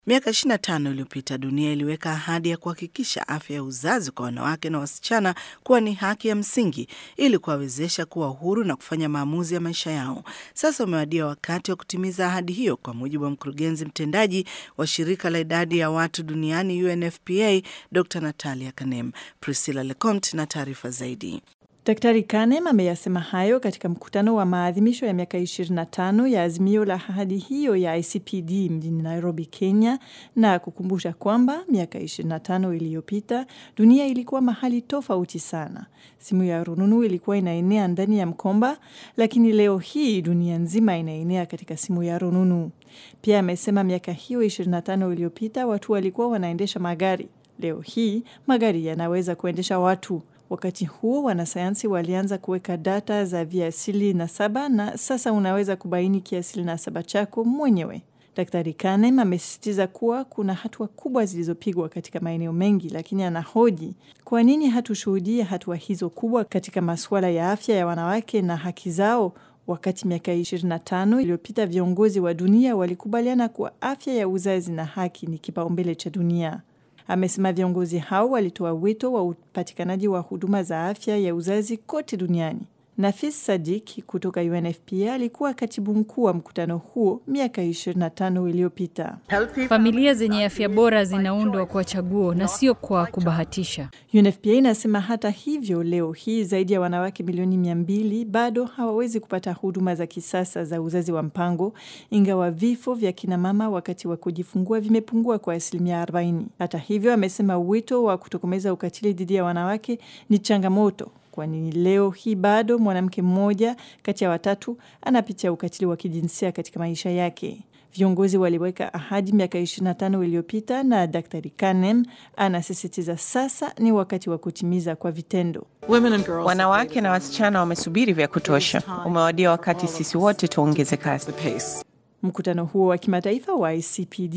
Miaka 25 iliyopita dunia iliweka ahadi ya kuhakikisha afya ya uzazi kwa wanawake na wasichana kuwa ni haki ya msingi ili kuwawezesha kuwa huru na kufanya maamuzi ya maisha yao. Sasa umewadia wakati wa kutimiza ahadi hiyo, kwa mujibu wa mkurugenzi mtendaji wa shirika la idadi ya watu duniani UNFPA, Dr Natalia Kanem. Priscilla Lecomte na taarifa zaidi. Daktari Kanem ameyasema hayo katika mkutano wa maadhimisho ya miaka 25 ya azimio la ahadi hiyo ya ICPD mjini Nairobi, Kenya, na kukumbusha kwamba miaka 25 iliyopita dunia ilikuwa mahali tofauti sana. Simu ya rununu ilikuwa inaenea ndani ya mkomba, lakini leo hii dunia nzima inaenea katika simu ya rununu. Pia amesema miaka hiyo 25 iliyopita watu walikuwa wanaendesha magari. Leo hii magari yanaweza kuendesha watu. Wakati huo wanasayansi walianza kuweka data za viasili na saba na sasa unaweza kubaini kiasili na saba chako mwenyewe. Daktari Kanem amesisitiza kuwa kuna hatua kubwa zilizopigwa katika maeneo mengi, lakini anahoji kwa nini hatushuhudie hatua hizo kubwa katika masuala ya afya ya wanawake na haki zao, wakati miaka 25 iliyopita viongozi wa dunia walikubaliana kuwa afya ya uzazi na haki ni kipaumbele cha dunia. Amesema viongozi hao walitoa wito wa upatikanaji wa huduma za afya ya uzazi kote duniani. Nafis Sadik kutoka UNFPA alikuwa katibu mkuu wa mkutano huo miaka 25 iliyopita. Familia zenye afya bora zinaundwa kwa chaguo na sio kwa kubahatisha. UNFPA inasema hata hivyo, leo hii zaidi ya wanawake milioni mia mbili bado hawawezi kupata huduma za kisasa za uzazi wa mpango, ingawa vifo vya kinamama wakati wa kujifungua vimepungua kwa asilimia 40. Hata hivyo, amesema wito wa kutokomeza ukatili dhidi ya wanawake ni changamoto kwani leo hii bado mwanamke mmoja kati ya watatu anapitia ukatili wa kijinsia katika maisha yake. Viongozi waliweka ahadi miaka 25 iliyopita, na Daktari Kanem anasisitiza sasa ni wakati wa kutimiza kwa vitendo. Wanawake na wasichana wamesubiri vya kutosha. Umewadia wakati sisi wote tuongeze kasi. Mkutano huo wa kimataifa wa ICPD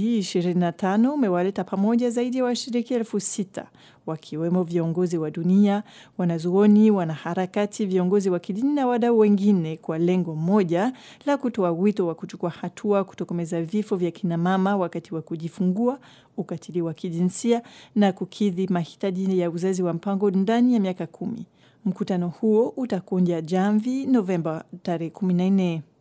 25 umewaleta pamoja zaidi ya wa washiriki elfu sita wakiwemo viongozi wa dunia, wanazuoni, wanaharakati, viongozi wa kidini na wadau wengine, kwa lengo moja la kutoa wito wa kuchukua hatua kutokomeza vifo vya kinamama wakati wa kujifungua, ukatili wa kijinsia na kukidhi mahitaji ya uzazi wa mpango ndani ya miaka kumi. Mkutano huo utakunja jamvi Novemba tarehe 14.